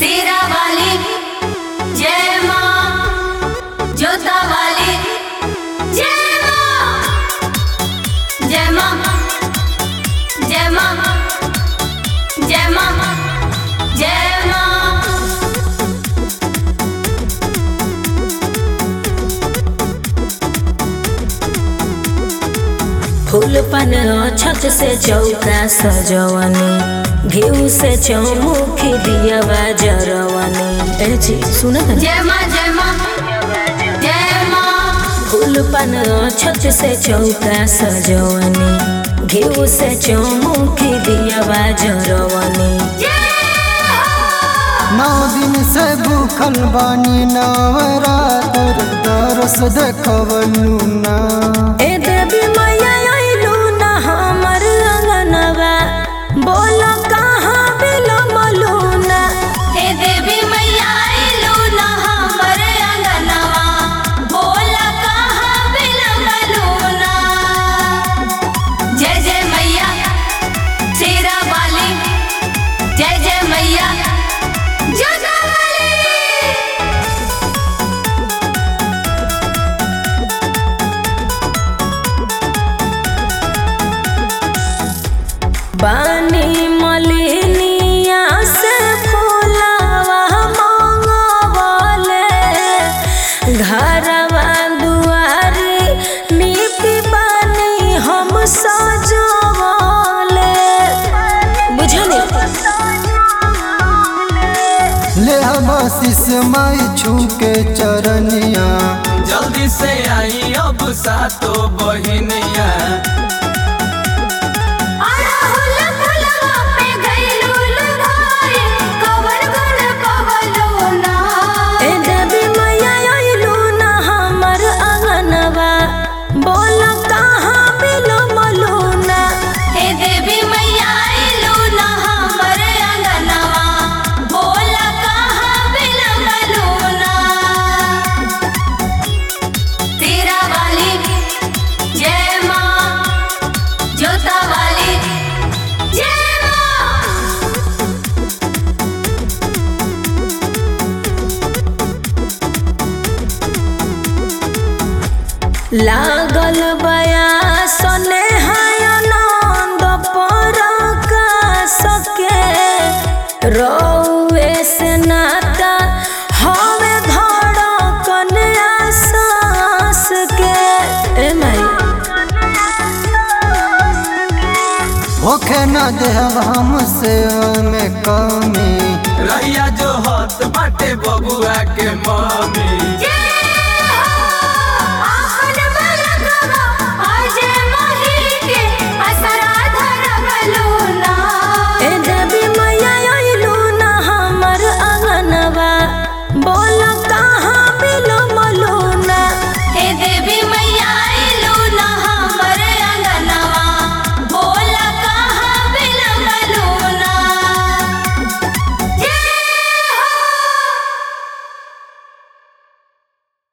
सेरा वाली जय माँ जोता वाली जय माँ जय माँ जय माँ जय माँ जय माँ फूल पन छत से चौका सजवनी घीव से चौमुखी दियवा जरवनी ए जी सुन जय माँ जय माँ जय माँ फूल पन छत से चौका सजवनी घीव से चौमुखी दियवा जरवनी नौ दिन से भूखल बानी नवरातर दरस देखवलू ना ए देवी मैया अइलू ना हमर अंगनवा बोल कहाँ बिलमलू ना हे देवी मैया आइलू ना हमर अंगनवा बोला कहाँ बिलमलू ना जय जय मैया शेरा वाली जय जय मैया जोधा वाली बानी मलिनिया से फूलवा मंगवले घरवा दुआरी नीति बानी हम सजवले बुझली ले हम आशीष माई छू के चरनिया जल्दी से आई अब सातो बहिनिया अड़हुल फुलवा पे गइलू लुभाई, कवर गुण पवलू ना। ए देवी मैया अइलू ना हमर अंगनवा बोल कहाँ बिलमलू ना हे देवी मैया आइलू ना हमर अंगनवा, बोला कहाँ बिलमलू ना। तेरा वाली जय माँ जोता वाली जय माँ लागल बया सने आनंद पर सके रौए से नाता हवे धड़कन आसास के ए माई होखे न देहब हमसे में कमी रैया जो हत बाटे बबुआ के माँ